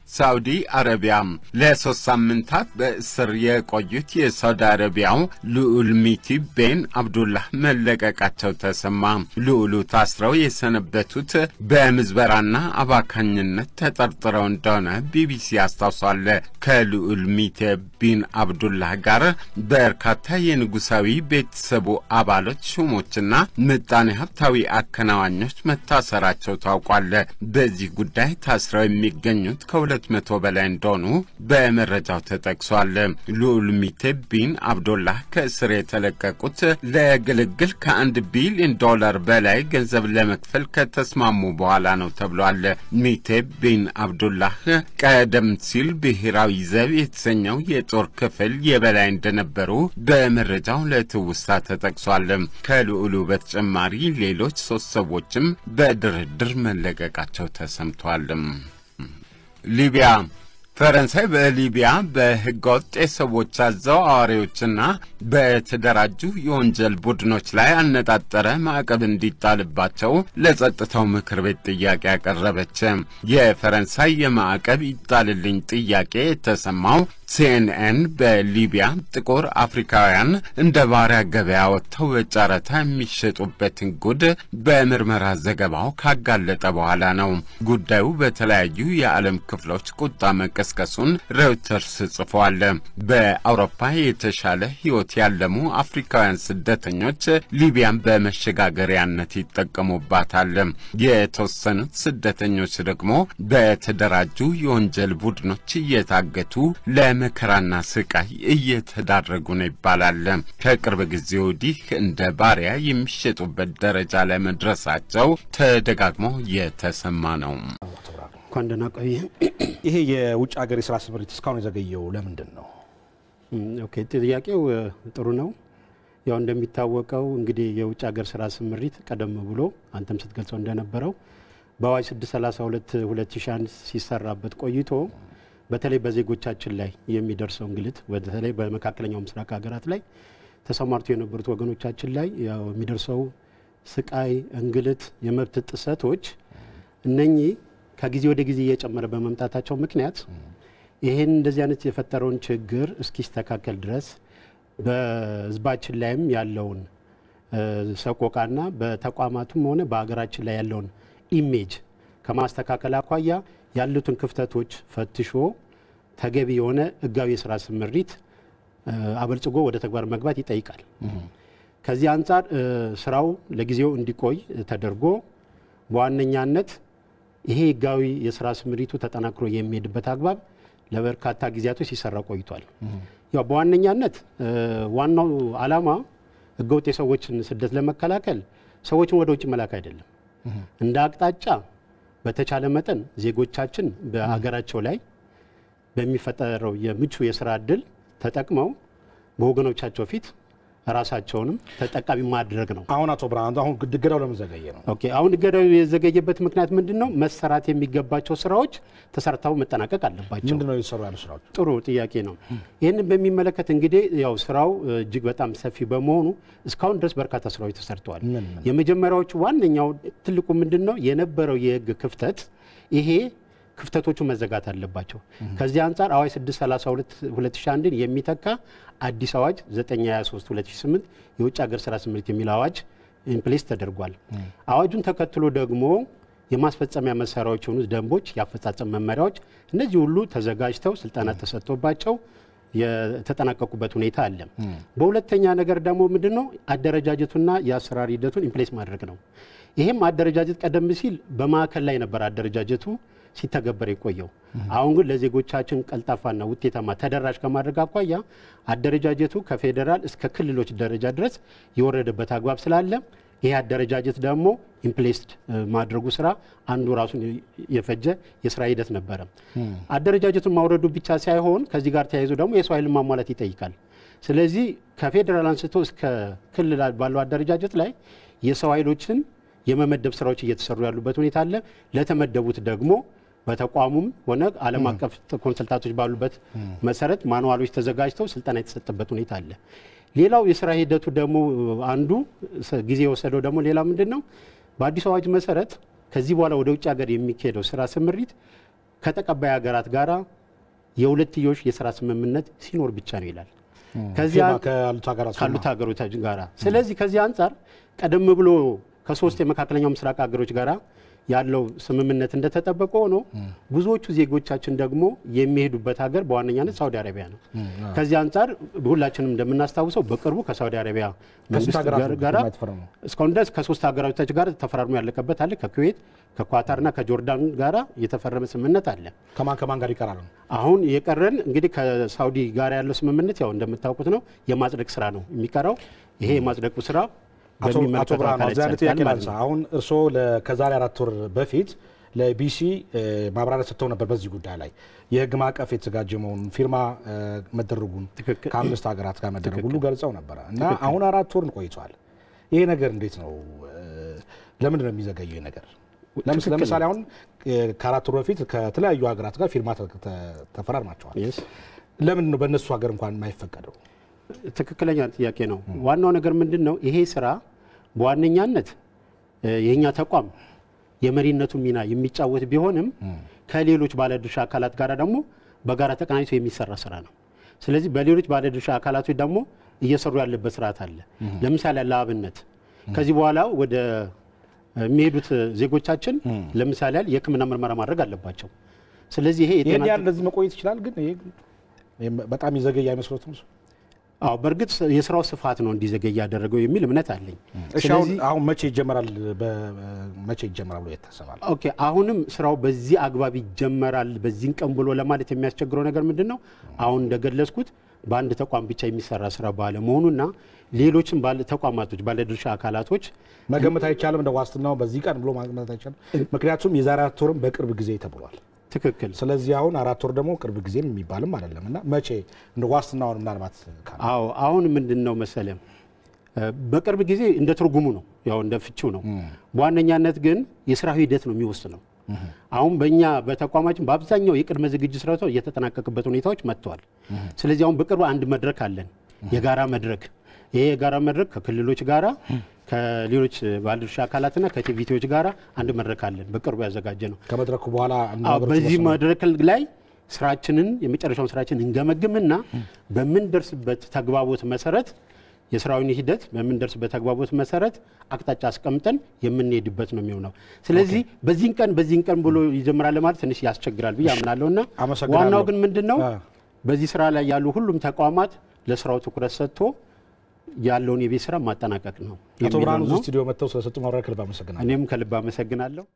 ሳውዲ አረቢያ ለሶስት ሳምንታት በእስር የቆዩት የሳውዲ አረቢያው ልዑል ሚቲ ቤን አብዱላህ መለቀቃቸው ተሰማ። ልዑሉ ታስረው የሰነበቱት በምዝበራና አባካኝነት ተጠርጥረው እንደሆነ ቢቢሲ አስታውሷል። ከልዑል ሚቴ ቢን አብዱላህ ጋር በርካታ የንጉሳዊ ቤተሰቡ አባሎች፣ ሹሞችና ምጣኔ ሀብታዊ አከናዋኞች መታሰራቸው ታውቋል። በዚህ ጉዳይ ታስረው የሚገኙት ከሁለት መቶ በላይ እንደሆኑ በመረጃው ተጠቅሷል። ልዑል ሚቴ ቢን አብዶላህ ከእስር የተለቀቁት ለግልግል ከአንድ ቢሊዮን ዶላር በላይ ገንዘብ ለመክፈል ከተስማሙ በኋላ ነው ተብሏል። ሚቴ ቢን አብዱላህ ቀደም ሲል ብሔራዊ ዘብ የተሰኘው የጦር ክፍል የበላይ እንደነበሩ በመረጃው ለትውስታ ተጠቅሷል። ከልዑሉ በተጨማሪ ሌሎች ሶስት ሰዎችም በድርድር መለቀቃቸው ተሰምቷል። ሊቢያ ፈረንሳይ በሊቢያ በህገወጥ የሰዎች አዘዋዋሪዎችና በተደራጁ የወንጀል ቡድኖች ላይ ያነጣጠረ ማዕቀብ እንዲጣልባቸው ለጸጥታው ምክር ቤት ጥያቄ ያቀረበች። የፈረንሳይ የማዕቀብ ይጣልልኝ ጥያቄ የተሰማው ሲኤንኤን በሊቢያ ጥቁር አፍሪካውያን እንደ ባሪያ ገበያ ወጥተው በጨረታ የሚሸጡበትን ጉድ በምርመራ ዘገባው ካጋለጠ በኋላ ነው። ጉዳዩ በተለያዩ የዓለም ክፍሎች ቁጣ መቀስቀሱን ሬውተርስ ጽፏል። በአውሮፓ የተሻለ ሕይወት ያለሙ አፍሪካውያን ስደተኞች ሊቢያን በመሸጋገሪያነት ይጠቀሙባታል። የተወሰኑት ስደተኞች ደግሞ በተደራጁ የወንጀል ቡድኖች እየታገቱ ለመከራና ስቃይ እየተዳረጉ ነው ይባላል። ከቅርብ ጊዜ ወዲህ እንደ ባሪያ የሚሸጡበት ደረጃ ላይ መድረሳቸው ተደጋግሞ የተሰማ ነው። እንኳን ደህና ቆየ። ይሄ የውጭ ሀገር የስራ ስምሪት እስካሁን የዘገየው ለምንድን ነው? ኦኬ፣ ጥያቄው ጥሩ ነው። ያው እንደሚታወቀው እንግዲህ የውጭ ሀገር ስራ ስምሪት ቀደም ብሎ አንተም ስትገልጸው እንደነበረው በአዋጅ 632 2001 ሲሰራበት ቆይቶ በተለይ በዜጎቻችን ላይ የሚደርሰው እንግልት በተለይ በመካከለኛው ምስራቅ ሀገራት ላይ ተሰማርቶ የነበሩት ወገኖቻችን ላይ ያው የሚደርሰው ስቃይ፣ እንግልት፣ የመብት ጥሰቶች እነኚህ ከጊዜ ወደ ጊዜ እየጨመረ በመምጣታቸው ምክንያት ይህን እንደዚህ አይነት የፈጠረውን ችግር እስኪስተካከል ድረስ በሕዝባችን ላይም ያለውን ሰቆቃና በተቋማቱም ሆነ በሀገራችን ላይ ያለውን ኢሜጅ ከማስተካከል አኳያ ያሉትን ክፍተቶች ፈትሾ ተገቢ የሆነ ሕጋዊ የስራ ስምሪት አበልጽጎ ወደ ተግባር መግባት ይጠይቃል። ከዚህ አንጻር ስራው ለጊዜው እንዲቆይ ተደርጎ በዋነኛነት ይሄ ሕጋዊ የስራ ስምሪቱ ተጠናክሮ የሚሄድበት አግባብ ለበርካታ ጊዜያቶች ሲሰራ ቆይቷል። ያው በዋነኛነት ዋናው ዓላማ ህገወጥ የሰዎችን ስደት ለመከላከል ሰዎችን ወደ ውጭ መላክ አይደለም። እንደ አቅጣጫ በተቻለ መጠን ዜጎቻችን በሀገራቸው ላይ በሚፈጠረው የምቹ የስራ እድል ተጠቅመው በወገኖቻቸው ፊት ራሳቸውንም ተጠቃሚ ማድረግ ነው። አሁን አቶ ብርሃን አሁን እገዳው ለምን ዘገየ ነው? ኦኬ አሁን እገዳው የዘገየበት ምክንያት ምንድን ነው? መሰራት የሚገባቸው ስራዎች ተሰርተው መጠናቀቅ አለባቸው። ምንድን ነው የተሰሩ ያሉ ስራዎች? ጥሩ ጥያቄ ነው። ይህንን በሚመለከት እንግዲህ ያው ስራው እጅግ በጣም ሰፊ በመሆኑ እስካሁን ድረስ በርካታ ስራዎች ተሰርተዋል። ምን ምን? የመጀመሪያዎቹ ዋነኛው ትልቁ ምንድን ነው የነበረው የህግ ክፍተት ይሄ ክፍተቶቹ መዘጋት አለባቸው። ከዚህ አንጻር አዋጅ 632 2001ን የሚተካ አዲስ አዋጅ 923 2008 የውጭ ሀገር ስራ ስምሪት የሚል አዋጅ ኢምፕሌስ ተደርጓል። አዋጁን ተከትሎ ደግሞ የማስፈጸሚያ መሳሪያዎች የሆኑት ደንቦች፣ የአፈጻጸም መመሪያዎች እነዚህ ሁሉ ተዘጋጅተው ስልጠና ተሰጥቶባቸው የተጠናቀቁበት ሁኔታ አለ። በሁለተኛ ነገር ደግሞ ምንድን ነው አደረጃጀቱና የአሰራር ሂደቱን ኢምፕሌስ ማድረግ ነው። ይህም አደረጃጀት ቀደም ሲል በማዕከል ላይ ነበር አደረጃጀቱ ሲተገበር የቆየው። አሁን ግን ለዜጎቻችን ቀልጣፋና ውጤታማ ተደራሽ ከማድረግ አኳያ አደረጃጀቱ ከፌዴራል እስከ ክልሎች ደረጃ ድረስ የወረደበት አግባብ ስላለ ይህ አደረጃጀት ደግሞ ኢምፕሌስድ ማድረጉ ስራ አንዱ ራሱን የፈጀ የስራ ሂደት ነበረ። አደረጃጀቱን ማውረዱ ብቻ ሳይሆን ከዚህ ጋር ተያይዞ ደግሞ የሰው ኃይልን ማሟላት ይጠይቃል። ስለዚህ ከፌዴራል አንስቶ እስከ ክልል ባለው አደረጃጀት ላይ የሰው ኃይሎችን የመመደብ ስራዎች እየተሰሩ ያሉበት ሁኔታ አለ። ለተመደቡት ደግሞ በተቋሙም ሆነ ዓለም አቀፍ ኮንሰልታቶች ባሉበት መሰረት ማንዋሎች ተዘጋጅተው ስልጠና የተሰጠበት ሁኔታ አለ። ሌላው የስራ ሂደቱ ደግሞ አንዱ ጊዜ የወሰደው ደግሞ ሌላ ምንድን ነው? በአዲሱ አዋጅ መሰረት ከዚህ በኋላ ወደ ውጭ ሀገር የሚካሄደው ስራ ስምሪት ከተቀባይ ሀገራት ጋራ የሁለትዮሽ የስራ ስምምነት ሲኖር ብቻ ነው ይላል። ከዚህ ፊርማ አን- ካሉት ሀገራት ካሉት ሀገሮች ጋራ ስለዚህ ከዚህ አንጻር ቀደም ብሎ ከሶስት የመካከለኛው ምስራቅ ሀገሮች ጋራ ያለው ስምምነት እንደተጠበቀ ሆኖ ብዙዎቹ ዜጎቻችን ደግሞ የሚሄዱበት ሀገር በዋነኛነት ሳውዲ አረቢያ ነው። ከዚህ አንጻር ሁላችንም እንደምናስታውሰው በቅርቡ ከሳውዲ አረቢያ መንግስት ሀገራት ጋር- ነው ጋራ ፊርማ የተፈረመው? እስካሁን ድረስ ከሶስት ሀገራቶች ጋር ተፈራርሞ ያለቀበት አለ። ከኩዌት ከኳታርና ከጆርዳን ጋራ የተፈረመ ስምምነት አለ። ከማን ከማን ጋር ይቀራል? አሁን የቀረን እንግዲህ ከሳውዲ ጋር ያለው ስምምነት ያው እንደምታውቁት ነው የማጽደቅ ስራ ነው የሚቀረው። ይሄ የማጽደቁ ስራ አቶ አቶ በሚመለከተው ብርሃኑ አካል እዚያ አይነት ይጸድቃል ጥያቄ ማለት ላንሳ። ነው። አሁን እርስዎ ለ- ከዛሬ አራት ወር በፊት ለቢሲ እ፣ ማብራሪያ ሰጥተው ነበር በዚህ ጉዳይ ላይ የህግ ማዕቀፍ የተዘጋጀ መሆኑን ፊርማ እ፣ መደረጉን ትክክል። ከአምስት ሀገራት ጋር መደረጉ ሁሉ ገልጸው ነበረ እና አሁን አራት ወር ቆይቷል። ይሄ ነገር እንዴት ነው? እ፣ ለምንድን ነው የሚዘገየው ይሄ ነገር? ለምስ- ትክክል ለምሳሌ አሁን እ፣ ከአራት ወር በፊት ከተለያዩ ሀገራት ጋር ፊርማ ተ- ተ- ተፈራርማቸዋል። Yes። ለምንድን ነው በእነሱ ሀገር እንኳን የማይፈቀደው? ትክክለኛ ጥያቄ ነው። ዋናው ነገር ምንድን ነው? ይሄ ስራ በዋነኛነት እ፣ የእኛ ተቋም የመሪነቱን ሚና የሚጫወት ቢሆንም ከሌሎች ባለድርሻ አካላት ጋር ደግሞ በጋራ ተቀናጅቶ የሚሰራ ስራ ነው። ስለዚህ በሌሎች ባለድርሻ አካላቶች ደግሞ እየሰሩ ያለበት ስርዓት አለ። ለምሳሌ ለአብነት ከዚህ በኋላ ወደ የሚሄዱት ዜጎቻችን ለምሳሌ ያህል የሕክምና ምርመራ ማድረግ አለባቸው። ስለዚህ ይሄ ይህን የጤና ያህል እንደዚህ መቆየት ይችላል። ግን ይሄ ይሄ በጣም ይዘገይ አይመስሎትም? እሱ? አዎ በእርግጥ የስራው ስፋት ነው እንዲዘገይ ያደረገው የሚል እምነት አለኝ። እሺ አሁን ስለዚህ አሁን መቼ ይጀመራል? መቼ ይጀመራል ብሎ ይታሰባል? ኦኬ አሁንም ስራው በዚህ አግባብ ይጀመራል በዚህን ቀን ብሎ ለማለት የሚያስቸግረው ነገር ምንድን ነው? አሁን እንደገለጽኩት በአንድ ተቋም ብቻ የሚሰራ ስራ ባለመሆኑና ሌሎችም ባለ ተቋማቶች ባለድርሻ አካላቶች መገመት አይቻልም። እንደ ዋስትናው በዚህ ቀን ብሎ መገመት አይቻልም። ምክንያቱም የዛሬ አራት ወርም በቅርብ ጊዜ ተብሏል። ትክክል ስለዚህ አሁን አራት ወር ደግሞ ቅርብ ጊዜም የሚባልም አይደለም እና መቼ እንደ ዋስትናውን ምናልባት ካለ አዎ አሁን ምንድን ነው መሰለ በቅርብ ጊዜ እንደ ትርጉሙ ነው ያው እንደ ፍቺው ነው። በዋነኛነት ግን የስራ ሂደት ነው የሚወስነው። አሁን በእኛ በተቋማችን በአብዛኛው የቅድመ ዝግጅት ስራቶ እየተጠናቀቅበት ሁኔታዎች መጥተዋል። ስለዚህ አሁን በቅርቡ አንድ መድረክ አለን፣ የጋራ መድረክ። ይሄ የጋራ መድረክ ከክልሎች ጋራ ከሌሎች ባለድርሻ አካላትና ከቲቪቲዎች ጋራ አንድ መድረክ አለን፣ በቅርቡ ያዘጋጀ ነው። ከመድረኩ በኋላ አንድ አዎ ነገሮች በዚህ ይወሰናሉ። መድረክ ላይ ስራችንን የመጨረሻውን ስራችንን እንገመግምና በምንደርስበት ተግባቦት መሰረት የስራውን ሂደት በምንደርስበት ተግባቦት መሰረት አቅጣጫ አስቀምጠን የምንሄድበት ነው የሚሆነው። ስለዚህ በዚህን ቀን በዚህን ቀን ብሎ ይጀምራል ማለት ትንሽ ያስቸግራል ብዬ አምናለሁ እና አመሰግናለሁ። ዋናው ግን ምንድን ነው አ። በዚህ ስራ ላይ ያሉ ሁሉም ተቋማት ለስራው ትኩረት ሰጥቶ ያለውን የቤት ስራ ማጠናቀቅ ነው አቶ ብርሃኑ የሚለው እዚህ ነው። ስቱዲዮ መጥተው ስለሰጡ ማብራሪያ ከልብ አመሰግናለሁ። እኔም ከልብ አመሰግናለሁ።